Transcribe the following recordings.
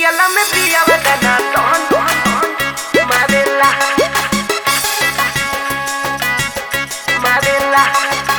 Píala me pilla batana ton Madela Madela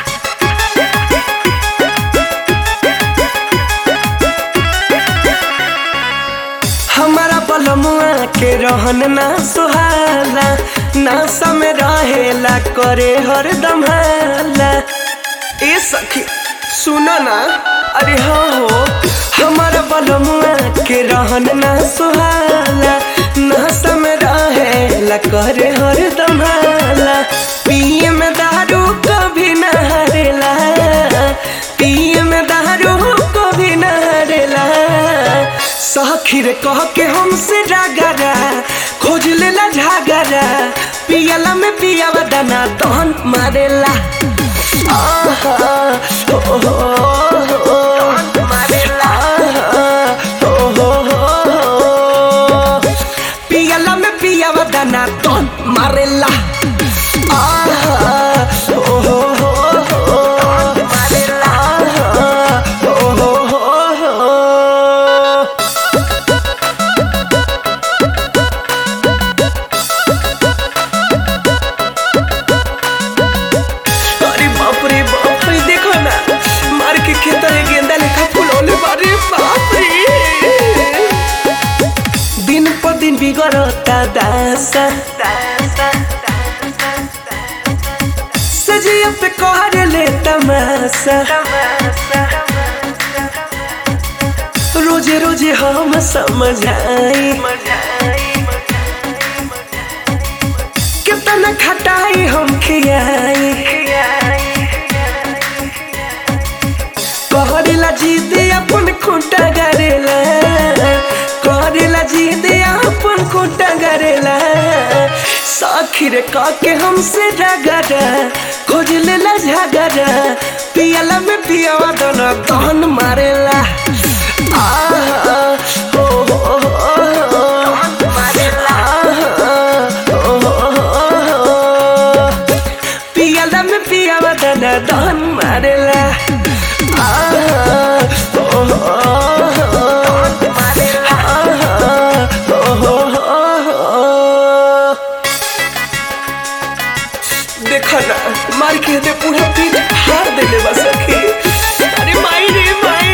हमारा बलमुआ के रहन ना सुहाला नासा में रहेला करे हरदम हाला ए सखी सुनो ना अरे हाँ हो हमारा बलमुआ के रहन ना सुहाला नासा में रहेला करे हरदम हाला पिए में दारू कभी ना हरेला पिए में दारू कभी ना हरेला सखी रे कह के हमसे रागरा खोज लेला झागरा पियला में पियावा दाना तहन मारेला आहा, ओ, ओ, ओ, ओ, Madela आहा, ओ, ओ, ओ, ओ। पियला में पियावा दाना तहन मारेला आहा, ओ, ओ, ओ, ओ, Madela आहा, ओ, ओ, ओ, ओ। अरे बाप रे बाप रे देखो ना मार के खेत में गेंदा लेखा फुलौले बारे बाप रे दिन पर दिन बिगड़ता दासा सजिया पे कहर ले तमाशा रोजे रोजे हम समझाई कितना खटाई हम खियाई कहरेला जीत अपन खूंटा गरेला कहरेला जीत अपन खूंटा गरेला साखी रे काके हमसे डगरा खोज लेला झगरा पियला में पियावा दोनों तहन मारेला आहा, हो, हो, हो, हो, आहा, हो, हो, हो, हो। पियला में पियावा दाना दहन मारेला आहा, ओ, ओ, ओ, आहा, ओ, ओ, ओ। देखो ना मार के दे पूरा पीठ हार देले बा सखी अरे माई रे माई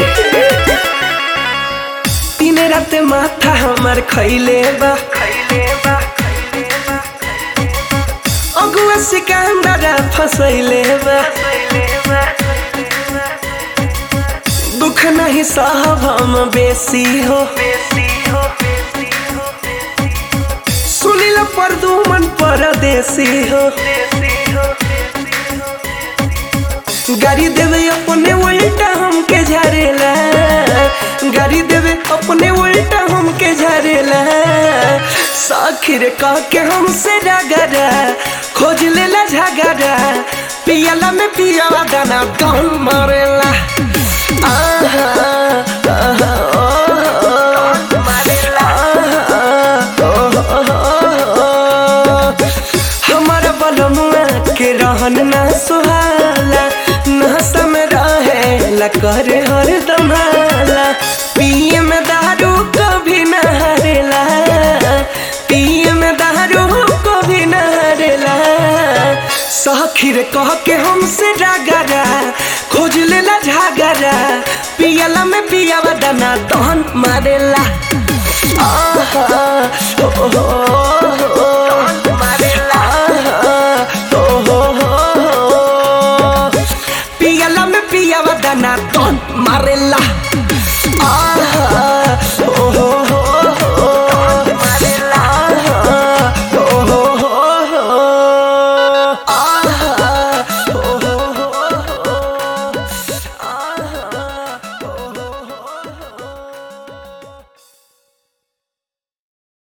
तीन रात माथा हमार खैले बा अगुआ सिकंदरा फसैले बा दुख नहीं साहब हम बेसी हो सुनिल पर दू मन परदेसी हो गाड़ी देवे अपने उल्टा हमके झारेला गाड़ी देवे अपने उल्टा हमके झारेला साखिर कह के हमसे डगरा खोज लेला झगड़ा पियला में पियावा दाना कौन मारेला आहा, आहा, ओ, ओ, आहा, ओ, ओ, ओ। हमारा बलमुआ के रहन ना सुहाला नशा में रहेला करे हर दमाला पिए में दारू कभी न हरेला पिए में दारू कभी न हरेला सखीर कह के हमसे डगरा खोज लेला झगड़ा पियला में पियावा दाना दहन मारेला आहा, ओ, ओ, ओ,